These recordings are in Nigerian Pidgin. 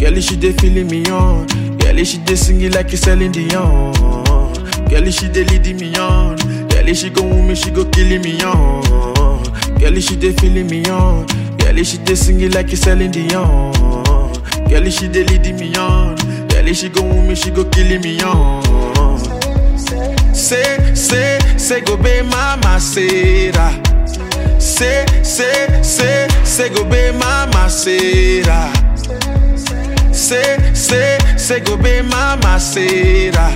Girl, she dey feeling me on. Girl, she dey singing like it's Celine Dion. Girl, she dey leading me on. Girl, she go woo me, she go killing me on. Girl, she dey feeling me on. Girl, she dey singing like it's Celine Dion. Girl, she dey leading me on. Girl, she go woo me, she go killing me on. Say, say, say, go be mama, Sarah. Say, say, say, say, go be mama, Sarah. Say, say, say, go be mama, Sarah.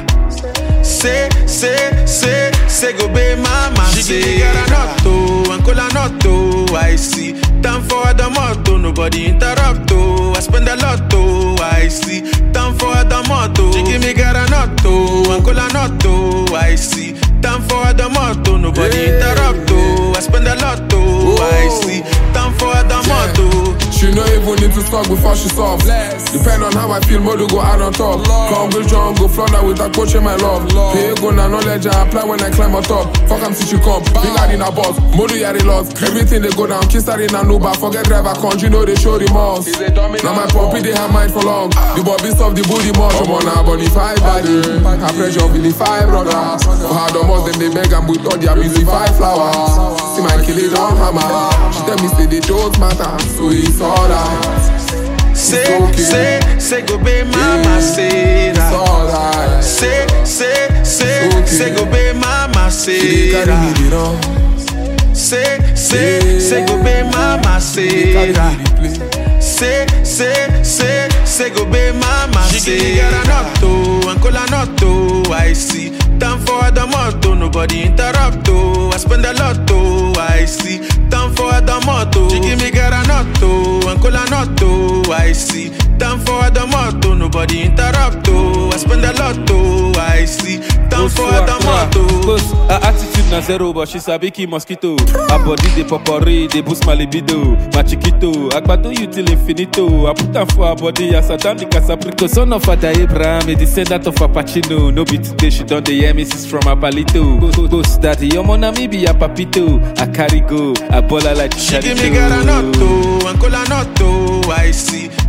Say, say, say, say, go be mama, Sarah. She give me garanotto, and colanotto, I see. Time for the motto, nobody interrupt, oh. I spend a lot, oh, I see. Time for the motto. She give me garanotto, and colanotto, I see. Time for the motto, nobody Yeah. interrupt, oh. I spend a lot, oh, I Whoa. see. Time for the motto. She no even need to talk before she soft. Depend on how I feel, more to go out on top. Come with John, go flounder with a coach in my love. Pay go na knowledge I apply when I climb on top. Fuck am since she come, big out in a boss. Modu yari lost. Everything they go down, kiss her in a Uber. Forget driver, country know they show remorse. Now my puppy they have mind for long. The bobby stuff the booty much. I'm on a body five body. I pressure really five brothers. For hard almost then they beg and with all their busy five flowers. See my kill it on hammer. She tell me say they don't matter, so it's alright. Say, okay. say, say, go be mama, It's Sarah. alright. Say, say, say, okay. say, go be mama, She dey carry Sarah. me the run. Say, say, Yeah. say, go be mama, She dey carry Sarah. me the play. Say, say, say, say, go be mama, She give me garanotto, and colanotto, I see. Time for the motto, nobody interrupt, oh. I spend a lot, oh, I see. Time for the motto. She give me garanotto, and colanotto, I see. Time for the motto, nobody interrupt, oh. I spend a lot, oh, I see. Time for the motto. Close, her attitude na zero, but she sabi kill mosquito. Her body dey popori, dey boost my libido. My chiquito, agbado you till infinito. I put am for her body as I down the casaprico. Son of Father Abraham, a descendant of Apachino. No be today, she don dey hear misses from her palito. Ghost, ghost daddy, your mona me be a papito. I carry go, I ball her like She give me garanotto and colanotto, I see.